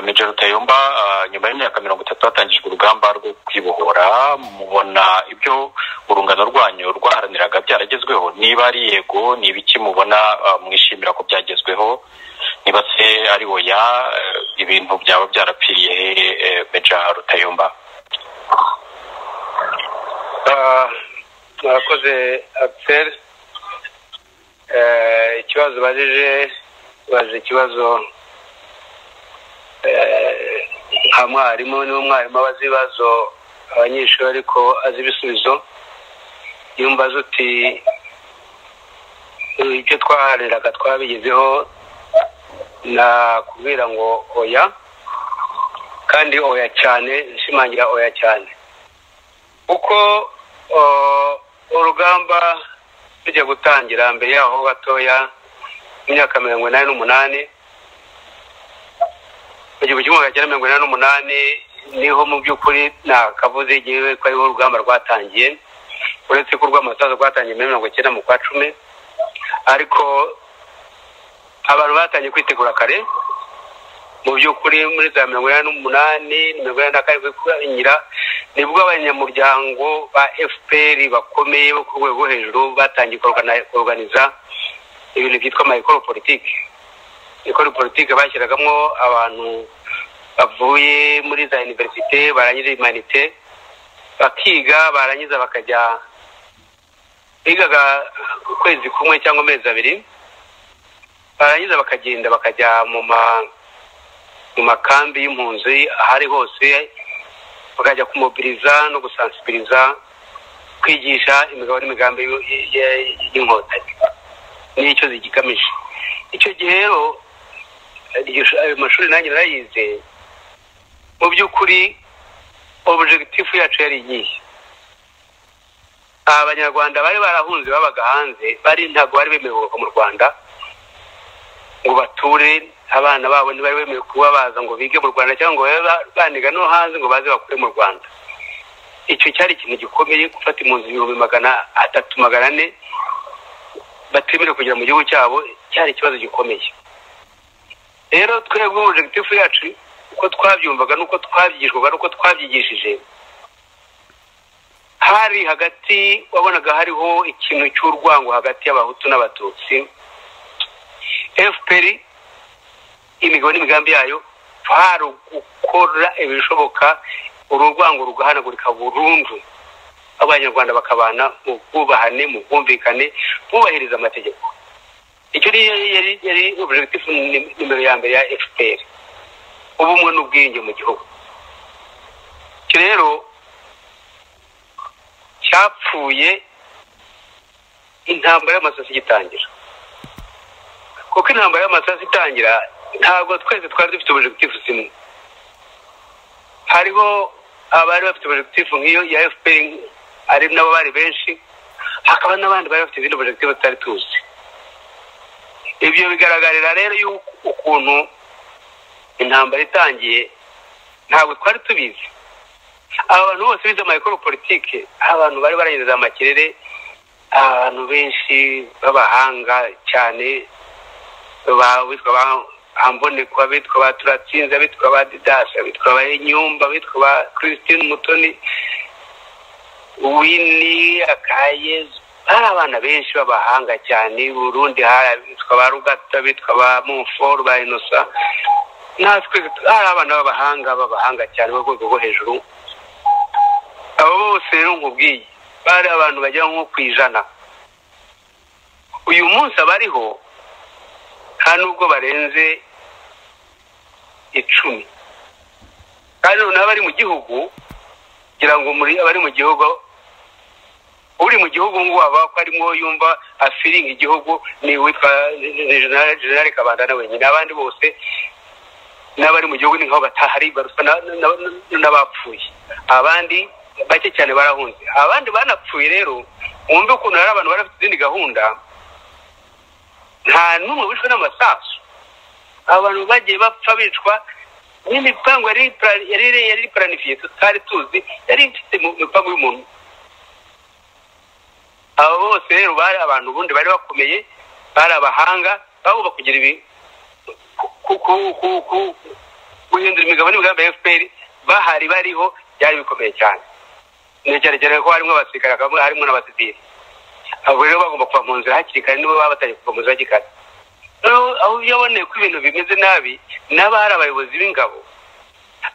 major Kayumba nyuma y'imyaka mirongo itatu hatangijwe urugamba rwo kwibohora mubona ibyo urungano rwanyu rwaharaniraga byaragezweho niba ari yego ni ibiki mubona mwishimira ko byagezweho niba se ari oya ibintu byaba byarapfiriye hehe meja rutayumba murakoze akiseri ikibazo ubajije ubaze ikibazo nka mwarimu niwe mwarimu abaza ibibazo abanyeshuri ariko azi ibisubizo iyo mbaze uti ibyo twaharaniraga twabigezeho nakubwira ngo oya kandi oya cyane nshimangira oya cyane kuko urugamba tujya gutangira mbere yaho gatoya imyaka mirongo inani n'umunani mu gihumbi kimwe magana cyenda mirongo inani n'umunani niho mu by'ukuri ntakavuze igihe ko ariho urugamba rwatangiye uretse ko urw'amasaza rwatangiye muri mirongo icyenda mu kwa cumi ariko abantu batangiye kwitegura kare mu by'ukuri muri za mirongo inani n'umunani mirongo inani na kane kurangira nibwo abanyamuryango ba fpr bakomeye bo ku rwego hejuru batangiye kuroganiza ibintu byitwa amayikoro politiki ikora politiki bashyiragamo abantu bavuye muri za univerisite barangije imanite bakiga barangiza bakajya bigaga ukwezi kumwe cyangwa amezi abiri barangiza bakagenda bakajya mu makambi y'impunzi ahari hose bakajya kumobiriza no gusansibiriza kwigisha imigabo n'imigambi y'inkotanyi n'icyo zigigamije icyo gihe rero ayo mashuri nanjye narayize mu by'ukuri objegitifu yacu yari iyihe abanyarwanda bari barahunze babaga hanze bari ntabwo bari bemerewe kuva mu rwanda ngo bature abana babo ntibari bemerewe kuba baza ngo bige mu rwanda cyangwa ngo babe baniga no hanze ngo baze bakure mu rwanda icyo cyari ikintu gikomeye gufata impunzi ibihumbi magana atatu magana ane batemerewe kugera mu gihugu cyabo cyari ikibazo gikomeye rero twebwe objegitifu yacu uko twabyumvaga n'uko twabyigishwaga n'uko twabyigishije hari hagati wabonaga hariho ikintu cy'urwango hagati y'abahutu n'abatutsi fpr imigabo n'imigambi yayo hari gukora ibishoboka uru rwango rugahanagurika burundu abanyarwanda bakabana mu bwubahane mu bwumvikane bubahiriza amategeko icyo yari objegitifu nimero ya mbere ya fpr ubumwe n'ubwiyunge mu gihugu icyo rero cyapfuye intambara y'amasasu igitangira kuko intambara y'amasasu itangira ntabwo twese twari dufite objegitifu zimwe hariho abari bafite objegitifu nk'iyo ya fpr ari nabo bari benshi hakaba n'abandi bari bafite izindi objegitifu tutari tuzi ibyo bigaragarira rero ukuntu intambara itangiye ntabwo twari tubizi aba bantu bose bize amayikoro politike abantu bari barageze amakirere abantu benshi b'abahanga cyane bitwa ba hamboneko abitwa ba turatsinze abitwa ba didasi abitwa ba nyumba abitwa ba christine mutoni wini akayezu hari abana benshi b'abahanga cyane burundi hari abitwa ba rugata bitwa ba mumforu ba inosa natwe hari abana b'abahanga b'abahanga cyane bo rwego rwo hejuru abo bose rero nkubwiye bari abantu bagera nko ku ijana uyu munsi abariho nta nubwo barenze icumi kandi noneho abari mu gihugu kugira ngo abari mu gihugu uri mu gihugu ngo waba ko arimo yumva afiringa igihugu ni witwa generale kabanda na wenyine abandi bose n'abari mu gihugu ni nk'aho batahari baruswa n'abapfuye abandi bake cyane barahunze abandi banapfuye rero wumve ukuntu hari abantu bari bafite izindi gahunda nta n'umwe wishwe n'amasasu abantu bagiye bapfa bicwa n'imipangu yari iparanifiye tutari tuzi yari ifite mu mipangu y'umuntu aba bose rero bari abantu ubundi bari bakomeye bari abahanga bagomba kugira ibi guhindura imigabo n'imigambi ya fpr bahari bariho byari bikomeye cyane ntekereza ko harimo abasirikare hakaba harimo n'abasivili abo rero bagomba kuva mu nzira hakiri kare nibo baba batangiye kuva mu nzira hakiri kare noneho aho yaboneye ko ibintu bimeze nabi n'abari abayobozi b'ingabo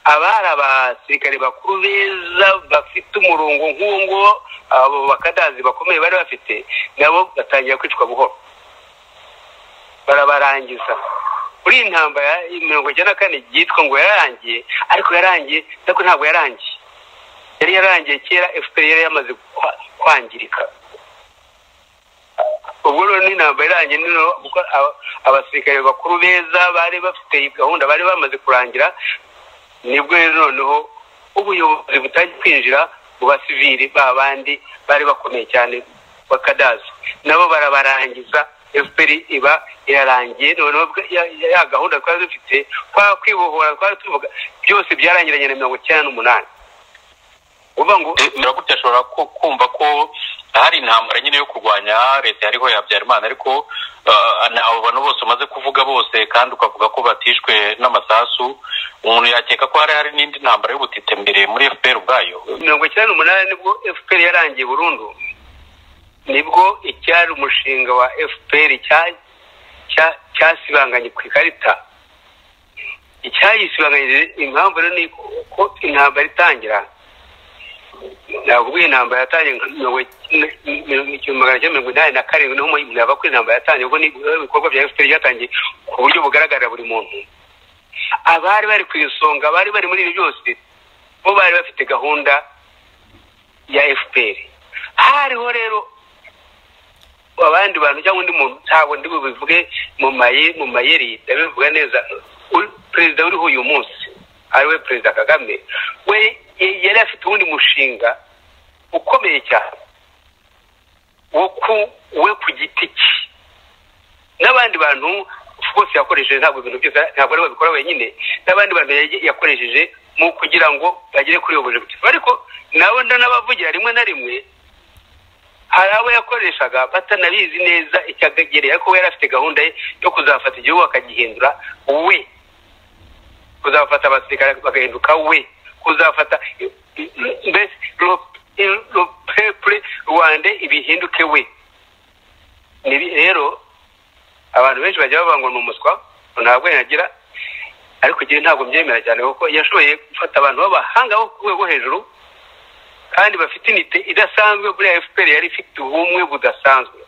abari abasirikare bakuru beza bafite umurongo nk'uwo nguwo abo bakadazi bakomeye bari bafite nabo batangira kwicwa buhoro barabarangiza muri iyi ntambara mirongo icyenda na kane yitwa ngo yararangiye ariko yararangiye ariko ntabwo yarangiye yari yarangiye kera efuperi yari yamaze kwangirika ubwo rero n'intambara irangiye noneho abasirikare bakuru beza bari bafite gahunda bari bamaze kurangira nibwo rero noneho ubuyobozi butajya kwinjira mu basivili ba bandi bari bakomeye cyane bakadazi nabo barabarangiza efuperi iba irarangiye noneho ya gahunda twari dufite kwa kwibohora twari tuvuga byose byarangiranye na mirongo icyenda n'umunani uvuga ngo miragutya ashobora kumva ko hari intambara nyine yo kurwanya leta yariho ya habyarimana ariko abo bantu bose umaze kuvuga bose kandi ukavuga ko batishwe n'amasasu umuntu yakeka ko hari hari n'indi ntambara y'ubutite mbere muri fpr ubwayo mirongo icyenda n'umunani nibwo fpr yarangiye burundu nibwo icyari umushinga wa fpr cyasibanganye ku ikarita icyayisibanganyije impamvu rero ni uko intambara itangira ntabwo ubwo intambara yatangiye magana cyenda mirongo inani na karindwi niho mwaba ko intambara yatangiye ubwo ibikorwa bya efuperi byatangiye ku buryo bugaragarira buri muntu abari bari ku isonga abari bari muri ibi byose bo bari bafite gahunda ya efuperi hariho rero abandi bantu cyangwa undi muntu ntabwo ndi bubivuge mu mayeri ndabivuga neza perezida uriho uyu munsi ariwe perezida kagame we yari afite uwundi mushinga ukomeye cyane we ku giti cye n'abandi bantu bose yakoresheje ntabwo ibintu byose ntabwo ari babikora wenyine n'abandi bantu yakoresheje mu kugira ngo bagere kuri ubu bujeti ariko nawe ndanabavugira rimwe na rimwe hari abo yakoreshaga batanabizi neza icyo agereye ariko we yari afite gahunda ye yo kuzafata igihugu akagihindura we kuzafata abasirikare bagahinduka we uzafata mbese pepure rwanda ibihinduke we rero abantu benshi bajya bavuga ngo ni umuswa ntabwo yagira ariko igihe ntabwo mbyemera cyane kuko yashoboye gufata abantu b'abahanga bo ku rwego hejuru kandi bafite inite idasanzwe buriya efuperi yari ifite ubumwe budasanzwe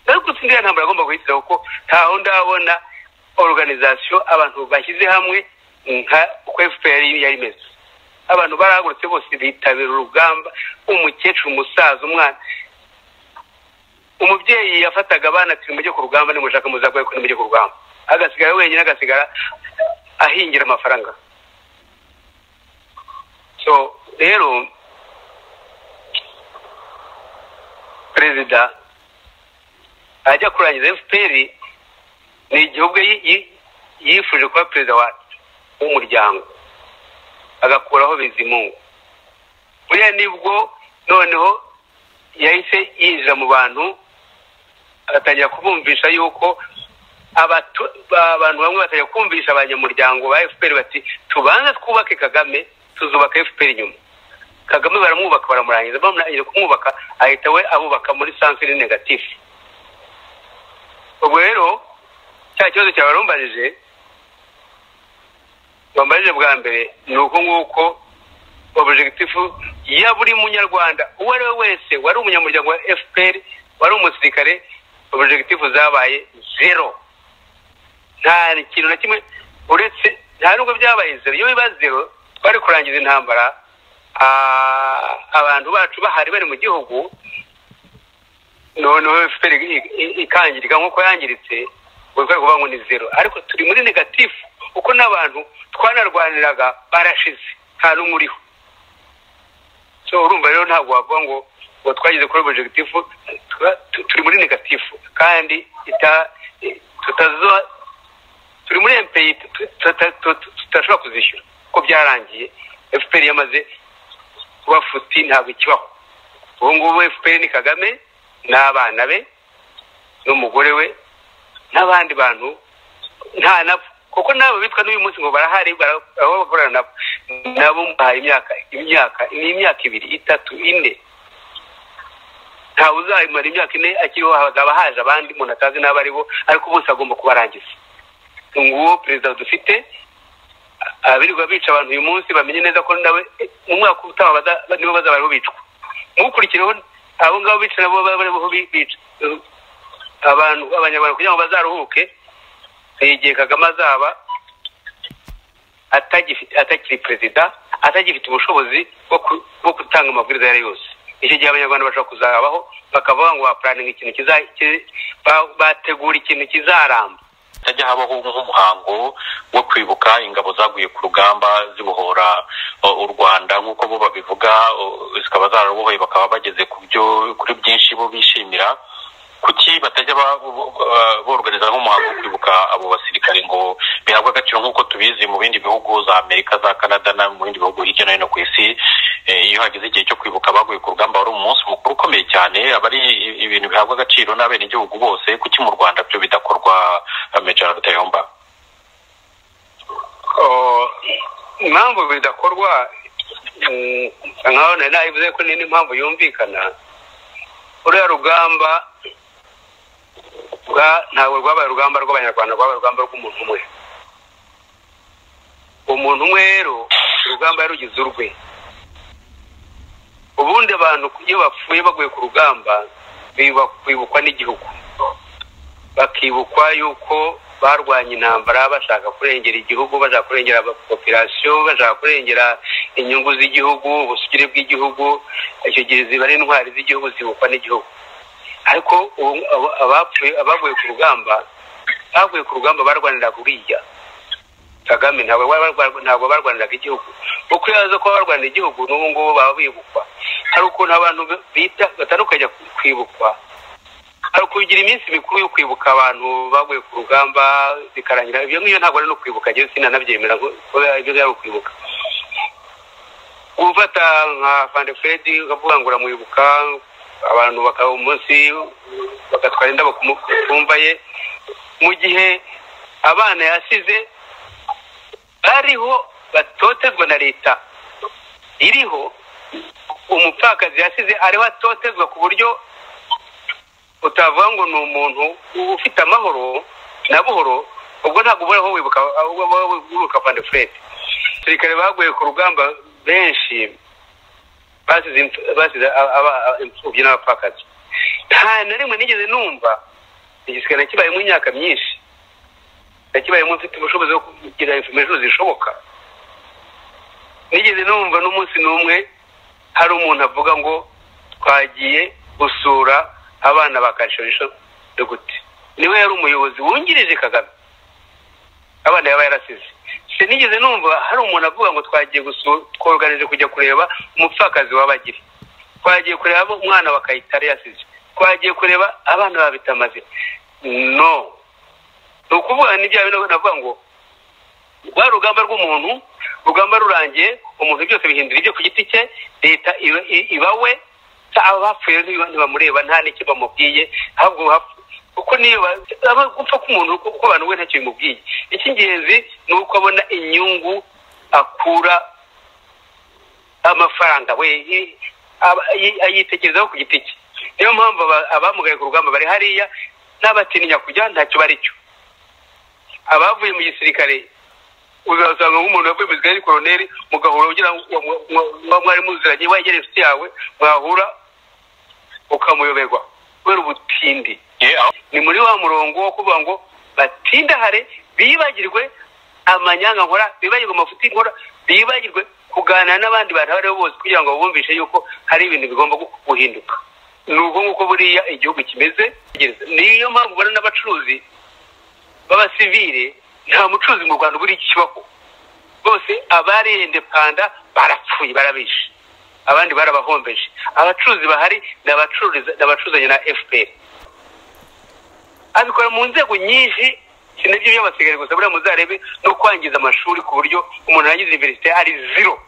ariko sinzi iriya ntambara agomba guhitira kuko ntaho ndabona oruganizasiyo abantu bashyize hamwe nka uko efuperi yari imeze abantu barahagurutse bose bitabira urugamba umukecuru umusaza umwana umubyeyi yafataga abana ati mujye ku rugamba nimushaka muzagwe ko nimujye ku rugamba agasigara wenyine agasigara ahingira amafaranga so rero perezida ajya kurangiza efuperi ni igihugu yifuje kuba perezida wacu w'umuryango agakuraho bizimungu buriya nibwo noneho yahise yinjira mu bantu agatangira kubumvisha yuko abantu bamwe batangira kumvisha abanyamuryango ba fpr bati tubanze twubake kagame tuzubaka fpr nyuma kagame baramwubaka baramurangiza bamurangiza kumwubaka ahita we abubaka muri sansiri negatifu ubwo rero cya kibazo cyawe warumbanije bambarije bwa mbere ni uko nguko objekitifu ya buri munyarwanda uwo ari we wese wari umunyamuryango wa fpr wari umusirikare objekitifu zabaye zero nta kintu na kimwe uretse nta nubwo byabaye zero iyo biba zero twari kurangiza intambara abantu bacu bahari bari mu gihugu noneho fpr ikangirika nk'uko yangiritse buri rwego ngo ni zero ariko turi muri negatifu kuko n'abantu twanarwaniraga barashize nta n'umwe uriho so urumva rero ntabwo wavuga ngo ngo twageze kuri objekitifu turi muri negatifu kandi turi muri empeyi tutashobora kuzishyura kuko byarangiye fpr yamaze kuba futi ntabwo ikibaho ubu ngubu fpr ni kagame n'abana be n'umugore we n'abandi bantu nta nabo kuko nabo bitwa n'uyu munsi ngo barahari aho bakorana nabo nabo muhaye imyaka imyaka ni imyaka ibiri itatu ine ntawe uzayimara imyaka ine akiriho hazaba haje abandi umuntu atazi n'abo ari bo ariko bose agomba kubarangiza nguwo perezida dufite abirirwa bica abantu uyu munsi bamenye neza ko nawe mu mwaka utaha nibo bazaba ariho bicwa mukurikireho abo ngabo bica nabo baba bariho bica abantu abanyarwanda kugira ngo bazaruhuke ni igihe kagame azaba atakiri perezida atagifite ubushobozi bwo gutanga amabwiriza ayo ari yose icyo gihe abanyarwanda bashobora kuzabaho bakavuga ngo bapuraninga ikintu bategura ikintu kizaramba hajya habaho nk'umuhango wo kwibuka ingabo zaguye ku rugamba zibohora u rwanda nk'uko bo babivuga zikaba zararubohoye bakaba bageze kuri byinshi bo bishimira kuki batajya borganiza nk'umuhango wo kwibuka abo basirikare ngo bihabwe agaciro nk'uko tubizi mu bindi bihugu za amerika za canada no mu bindi bihugu hirya no hino ku isi iyo hageze igihe cyo kwibuka abaguye ku rugamba wari umunsi mukuru ukomeye cyane aba ari ibintu bihabwa agaciro n'abenegihugu bose kuki mu rwanda byo bidakorwa mejara rutayomba impamvu bidakorwa nkaho nari nabivuze ko ni n'impamvu yumvikana uriya rugamba ntabwo rwabaye urugamba rw'abanyarwanda rwabaye urugamba rw'umuntu umwe umuntu umwe rero urugamba yarugize urwe ubundi abantu iyo bapfuye baguye ku rugamba bibukwa n'igihugu bakibukwa yuko barwanya intambara bashaka kurengera igihugu bashaka kurengera popirasiyo bashaka kurengera inyungu z'igihugu ubusugire bw'igihugu icyo gihe ziba ari intwari z'igihugu zibukwa n'igihugu ariko abapfuye abaguye ku rugamba baguye ku rugamba barwaniraga uriya kagame ntabwo barwaniraga igihugu kuko iyo aza kuba barwanira igihugu n'ubu ngubu baba bibukwa hari ukuntu abantu bita batandukanye kwibukwa hari ukugira iminsi mikuru yo kwibuka abantu baguye ku rugamba bikarangira ibyo ngibyo ntabwo ari no kwibuka njyewe sinanabyemera ko ibyo ari ukwibuka gufata nka fande fredi ukavuga ngo uramuyibuka abantu bakaba umunsi bagatwara indabo ku mutumba ye mu gihe abana yasize bariho batotezwa na leta iriho umupfakazi yasize ariho atotezwa ku buryo utavuga ngo ni umuntu ufite amahoro na buhoro ubwo ntabwo ubura aho wibuka fande fredi abasirikare baguye ku rugamba benshi basize imfubyi n'abapfakazi nta na rimwe nigeze numva igisirikare kibayemo imyaka myinshi kibayemo mfite ubushobozi bwo kugira information zishoboka nigeze numva n'umunsi n'umwe hari umuntu avuga ngo twagiye gusura abana ba kanshorisho dugute niwe yari umuyobozi wungirije kagame abana yaba yarasize sinigeze numva hari umuntu avuga ngo twagiye tworoganije kujya kureba umupfakazi w'abagire twagiye kureba umwana wa kayitare yasize twagiye kureba abana ba bitamaze no ni ukuvuga n'ibyo navuga ngo rwa rugamba rw'umuntu rugamba rurangiye umuntu byose bihindura ibyo ku giti cye leta iba we abapfuye ntibamureba nta n'icyo bamubwiye ahubwo kuko niba gupfa k'umuntu kuko abantu we ntacyo bimubwiye icy'ingenzi ni uko abona inyungu akura amafaranga we ayitekerezaho ku giti cye niyo mpamvu abamugaye ku rugamba bari hariya n'abatinya kujya ntacyo bari cyo abavuye mu gisirikare uzasanga nk'umuntu wavuye mu gisirikare ari koroneri mugahura ugira ngo mwari muziranye wegere inshuti yawe mwahura ukamuyoberwa kubera ubutindi ni muri wa murongo wo kuvuga ngo batindahare bibagirwe amanyanga nkora bibagirwe amafuti nkora bibagirwe kuganira n'abandi bantu abo ari bo bose kugira ngo babumvishe yuko hari ibintu bigomba guhinduka ni uko nguko buriya igihugu kimeze niyo mpamvu ubona n'abacuruzi b'abasivire nta mucuruzi mu rwanda uba kibaho bose abarende panda barapfuye barabishe abandi barabahombeje abacuruzi bahari ni abacuruzanye na fpr abikora mu nzego nyinshi si nabyo by'abasirikare gusa buriya muzarebe no kwangiza amashuri ku buryo umuntu arangiza universite ari zero